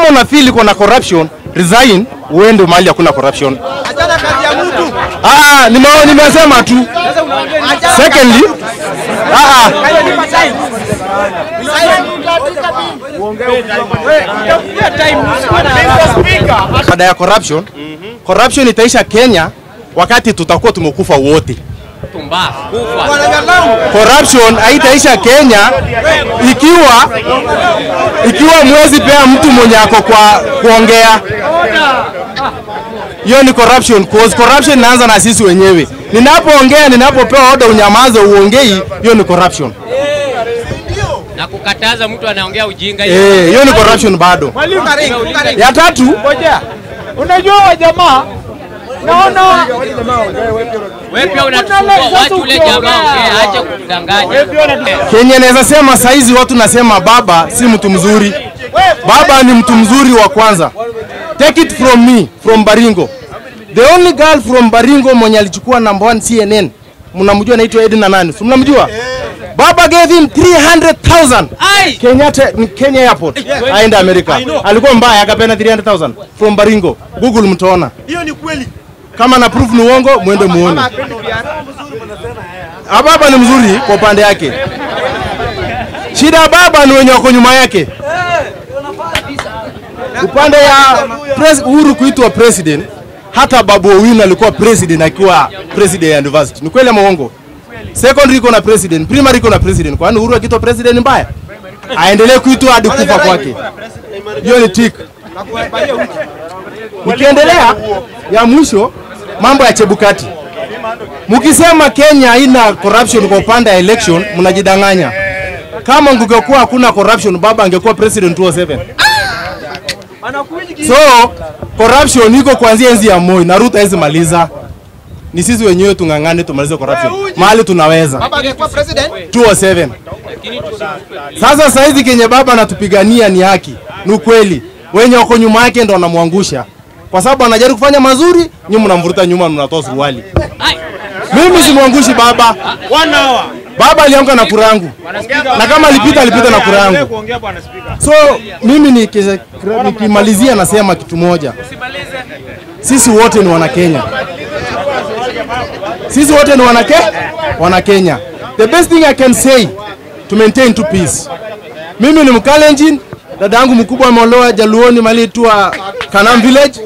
una feel iko na corruption, resign uende mahali hakuna corruption. Achana kazi ya mtu. Ah, nime nimesema tu. Secondly, ah ah, baada ya corruption, corruption itaisha Kenya wakati tutakuwa tumekufa wote. Corruption haitaisha Kenya ikiwa ikiwa mwezi pea mtu mwenye ako kwa kuongea. Hiyo ni corruption cause corruption inaanza na sisi wenyewe. Ninapoongea, ninapopewa order unyamaze uongei, hiyo ni corruption. na kukataza mtu anaongea ujinga Eh, hiyo ni corruption bado. Ya tatu, Unajua wa jamaa naona wewe pia unatusumbua watu ule jamaa ongea acha kudanganya Kenya naweza sema saizi watu nasema baba si mtu mzuri. Baba ni mtu mzuri wa kwanza. Take it from me, from Baringo. The only girl from Baringo mwenye alichukua number one CNN. Mnamjua anaitwa Edna nani? Si mnamjua? Baba gave him 300,000 ai Kenya Kenya airport aende Amerika. Alikuwa mbaya akapeana 300,000 from Baringo. Google mtaona. Hiyo ni kweli. Kama na proof ni uongo, mwende muone. Ah, baba ni mzuri kwa upande yake. Shida ya baba ni wenye wako nyuma yake. Upande ya pres, Uhuru kuitwa president, hata Babu Owino alikuwa president akiwa president ya university. Ni kweli ama uongo? Secondary iko na president, primary iko na president. Kwani Uhuru akitwa president mbaya? Aendelee kuitwa hadi kufa kwake. Hiyo ni tik. Ukiendelea ya mwisho, mambo ya Chebukati. Mkisema Kenya haina corruption kwa upande ya election, mnajidanganya. Kama kungekuwa hakuna corruption, baba angekuwa president 2007. So corruption iko kuanzia enzi ya Moi na Ruto hawezi maliza. Ni sisi wenyewe tung'ang'ane tumalize corruption mahali tunaweza. Baba angekuwa president. 207. Sasa saizi kenye baba anatupigania ni haki, ni ukweli. Wenye wako nyuma yake ndo wanamwangusha, kwa sababu anajaribu kufanya mazuri, nyinyi mnamvuruta nyuma, mnatoa suruali. Mimi simwangushi baba. Baba alianguka na kura yangu, na kama alipita alipita na kura yangu. So mimi niki- nikimalizia nasema kitu moja, sisi wote ni wana Kenya, sisi wote ni wana Ke- wana Kenya. The best thing I can say to maintain to peace. Mimi ni Mkalenjin, dada yangu mkubwa ameolewa Jaluoni mali tua Kanam village.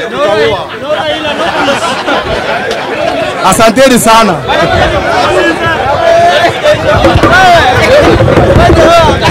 Asanteni sana.